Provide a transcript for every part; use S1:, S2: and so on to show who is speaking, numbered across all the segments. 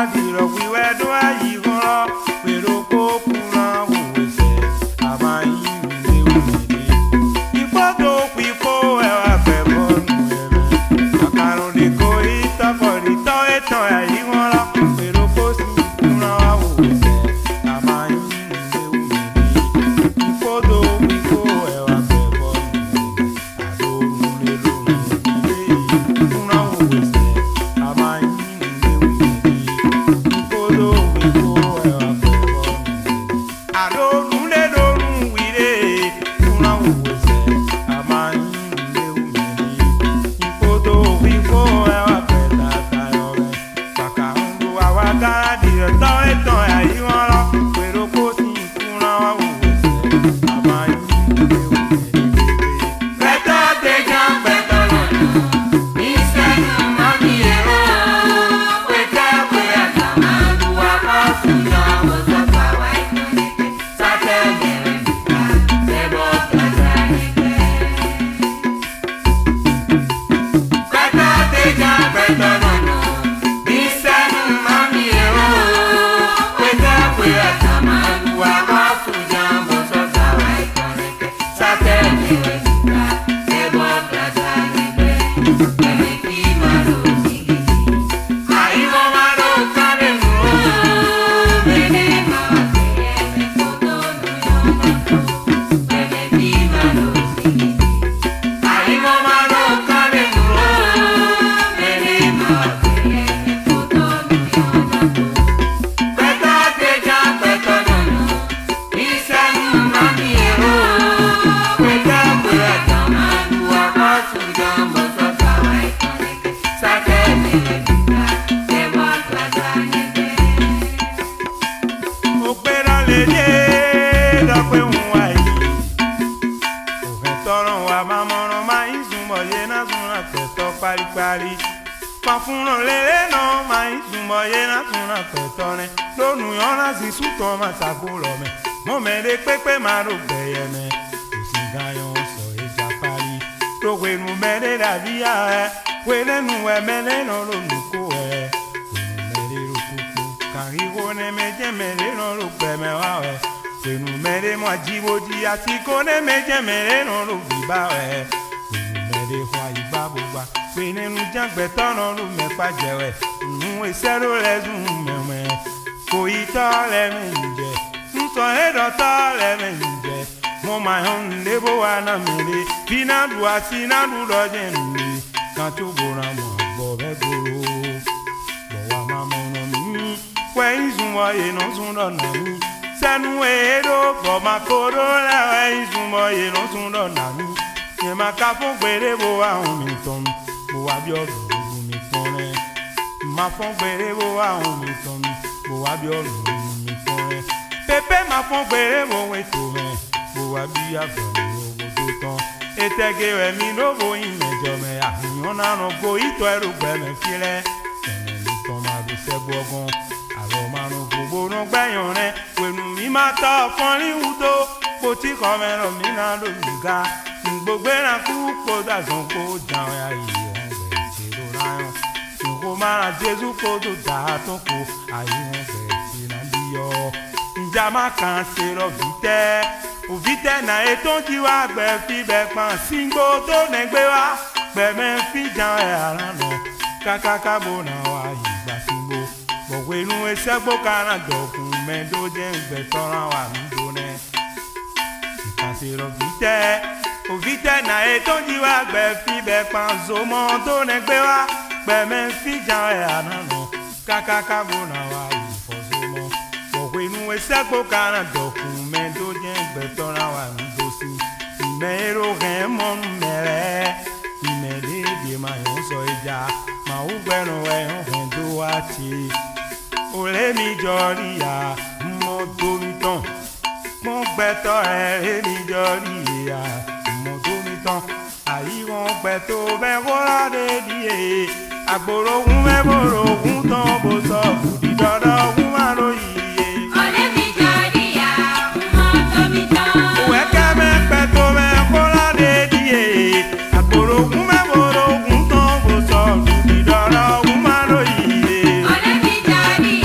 S1: dìrọ̀ wíwẹ́ dún àyí rọ́ pèrò kó kúnra òwòsẹ̀ àbáyé ìlú òmìnir ìfọ́tò pípó ẹwà fẹ̀bọ̀ nù ẹ̀mẹ́ àkàrùn lè kó ìtọ́fọ̀ ìtọ́ ẹ̀tàn àyí wọn lọ pèrò kó sì kúnra òwòsẹ̀ àbáyé ìlú òmìnir ìfọ́tò pípó ẹwà fẹ̀bọ̀ nù ẹ̀mẹ́ àdó nulẹ̀ lónìí ilé kúnra òwòsẹ̀ àbáyé ìlú òmìnir ìfọ́tò pípó ẹwà fẹ̀bọ̀ nù adonule donu wire kuna uwese amayin le umeri ifoto wifo ẹwà pẹta tayọrẹ kàkà ń lo àwa dára dìrẹ tọ́ ẹ̀tàn ẹ̀yí wọn lọ pèrò kó sì kúnra uwese amayin le umeri. pẹtọ tẹjọ pẹtọ lọnà ìṣẹ́nu mọ́mí ẹ̀rọ pẹtẹ pé àtàwọn àlùwà kan sùn náà wọ́n sọ fáwọn ẹ̀kọ́. òpèrà lè dé dọ́pẹ́ òun wá yìí òfin tọrọ wa máa mọ̀ràn máa ń súnmọ́ yé náà súnra pẹ̀tọ́ paríparí pàfúnrán lélẹ́ náà máa ń súnmọ́ yé náà súnra pẹ̀tọ́ rẹ lónìí ọ̀rá sì sútọ̀ máa ṣàkólọ̀ mẹ́ mọ́mẹ́lẹ́ pépé máa rò gbẹ̀yẹ mẹ́ kò sí gáyọ̀ sọ ìjà parí lówenu mẹ́lẹ́ dàbí ààrẹ wẹ́lẹ́nu ẹ̀ mẹ́lẹ́ náà lónìí kó ẹ̀ wẹ́nu mẹ́lẹ́ rò kúkú kàríwó ní méjì mẹ́lẹ́ náà ló gbẹ̀mẹ́ wá ẹ̀ wẹ́nu mẹ́lẹ́ mọ́ jíwójí àti kó ní méjì mẹ́lẹ́ náà ló bíbá ẹ̀ wẹ́nu mẹ́lẹ́ wá ìgbà gbogbo wẹ́nẹ́nu jágbẹ́tọ́ náà ló mẹ́fà jẹ́wẹ́ nù ìṣẹ́rò lẹ́sùn mẹ́wẹ́ kò í tọ́ lẹ́mẹ̀jẹ̀ nsọ ẹ̀dọ̀tọ́ lẹ́mẹ̀jẹ̀ mo máa ń lébó wa náà mẹ́lẹ́ bínádù àti nádù lọ́jẹ̀ nìyí kan tó bóra mọ̀ bọ̀ bẹ́ gbòòrò bọ̀wá máa mọ̀nà mí wẹ́yìn súnmọ́ yẹnu súnlọ̀ nà mí sẹ́nu èédó bọ̀ máa kóró lẹ́wẹ́yìn súnmọ́ yẹnu súnlọ̀ nà mí yẹn máa ká fún gbèrè bó àwọn mi tán mo wá bí ọ̀rọ̀ òru mi tán rẹ̀ máa fún gbèrè bó àwọn mi tán mo wá bí ọ̀rọ̀ òru mi tán rẹ̀ pépé máa fún gbèrè bó ètò rẹ̀ mo wá bí àgbọ̀n owó tó tán etege rẹ̀ mi lóbo ìmẹ̀jọ mẹ́ àfihàn náà go ìtọ́ ẹrù gbẹ̀mẹ̀ fílẹ̀ tẹ̀lé ní tán máa fi ṣẹ́gun ọgbọ́n àlọ́ márùn gbogbo ló gbẹ̀yàn rẹ̀ pẹ̀lú mi máa tọ́ fọ́nrín wúdó kò tí kọ́ mẹ́rọ mi náà lóyùgá gbogbo ẹ̀ràn kú kó dàgbọ́n kó jàun ayé wọn bẹ̀rẹ̀ ṣe ló ráyàn kó mára jésù kó tó dà á tó kó ayé wọn bẹ̀rẹ̀ ṣe náà bí yọ ìjà má kàn ṣe rọ̀ bí tẹ́ òfìtẹ́ náà ètò jí wá gbẹ fi bẹ̀ pọ̀n sígbó tó nẹgbẹ́ wá gbẹ̀mẹ́ fi jan ẹ̀ ara nà kákáká bó náà wá ìgbà sígbó bọ̀wé inú ẹsẹ̀ gbó kára dọ̀kun mẹ́tò jẹ́ ìgbẹ́ tọ́ra wà nígbó náà ìkàsí rọ̀ òfìtẹ́ òfìtẹ́ náà ètò jí wá gbẹ fi bẹ̀ pọ̀n zomọ́ tó nẹgbẹ́ wá gbẹ̀mẹ́ fi jan ẹ̀ ara nà kákáká bó náà wá ìfọ̀sọ́mọ́ bọ̀wé inú ẹsẹ̀ gbó kára dọ̀kun mẹ́tò jẹ́ ìgbẹ́ tọ́ra wà nígbó sí ìmẹ̀rọ rẹ̀ mọ́ mẹ́rẹ́ ìmẹ̀lẹ́ èdè máa yàn sọ ìjà máa ń gbẹ̀rù ẹ̀ hàn tó wá ti òré mi jọ rí ya mọ́ tómi tán mọ́ gbẹ́tọ́ ẹ̀ ré mi jọ rí ya mọ́ tómi tán àyíwọ̀n pẹ̀ tó bẹ́ kóra dé díẹ̀ àgbòrò ògùn mẹ́bòrò ògùn tán bó sọ fùdí dọ́dọ̀ ògùn má lóyè.
S2: Ọ̀rẹ́ mi jọ̀rí ya, mọ́ tómi tán.
S1: òwe kẹ́mẹ́ pẹ́ tó bẹ́ kóra dé díẹ̀ àgbòrò ògùn mẹ́bòrò ògùn tán bó sọ fùdí dọ́dọ̀ ògùn má lóyè.
S2: Ọ̀rẹ́ mi jọ̀rí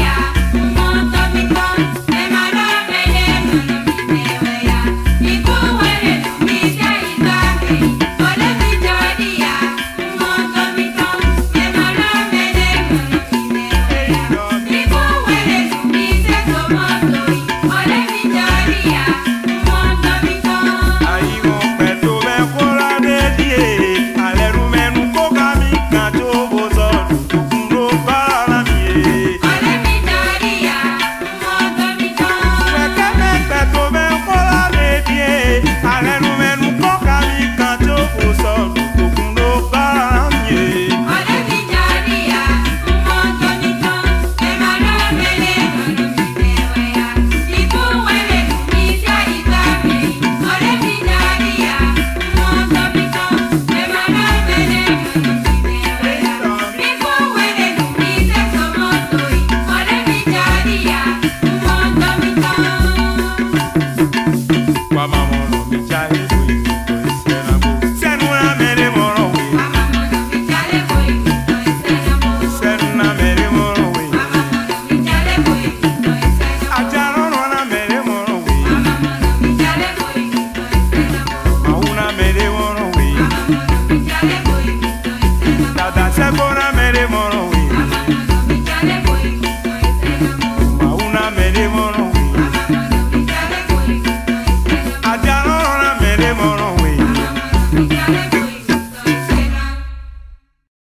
S2: Thank you.